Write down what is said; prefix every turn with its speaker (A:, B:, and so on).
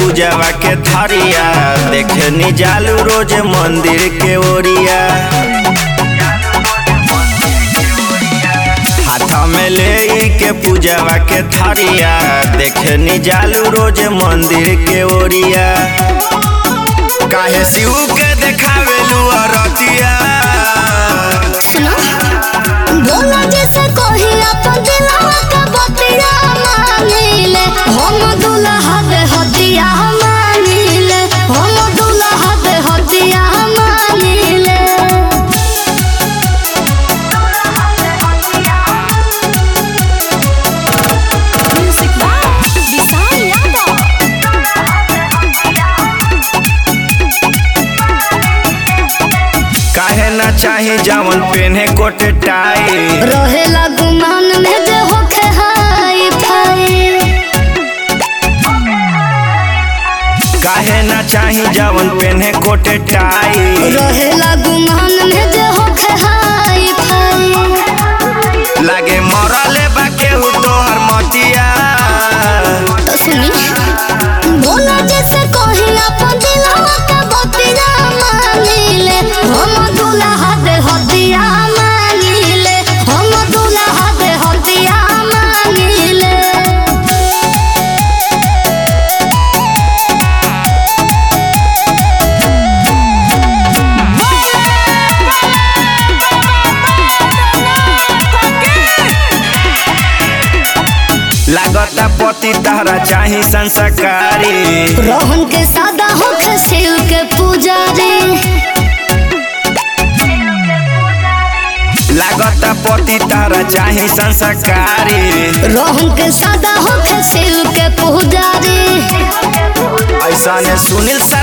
A: पूजावा के थरिया देखे नी जालू रोज मंदिर के ओरिया हाथ में ले के पूजावा के थरिया देखे नी जालू रोज मंदिर के ओरिया काहे शिव के देखावेलू अरतिया
B: सुनो बोला जैसे कोही अपन दिलवा का बतिया मानिले हम दुल्हा दे हदिया मानिले हम दुल्हा दे हदिया मानिले म्यूजिक बाय विशाल यादव
A: काहे ना चाही जावन पेन्हे कोट टाई
B: रहेला गुमान में जे होखे हाई फाई
A: काहे ना चाही जावन पेन्हे कोट टाई
B: रहेला गुमान में जे होखे हाई फाई
A: लागे मरले बा केहू तोहर मतिया
B: तो सुनी बोला जैसे कोही अपन दिलवा का बतिया मानिले हम दुल्हा दे हदिया मानिले हम दुल्हा दे हदिया मानिले
A: लागता पति तहरा चाही संस्कारी
B: रोहन के सादा होखे शिव के पुजारी
A: लागता पति तहरा चाही संस्कारी
B: रोहन के सादा होखे शिव के पुजारी
A: ऐसा ने सुनील सा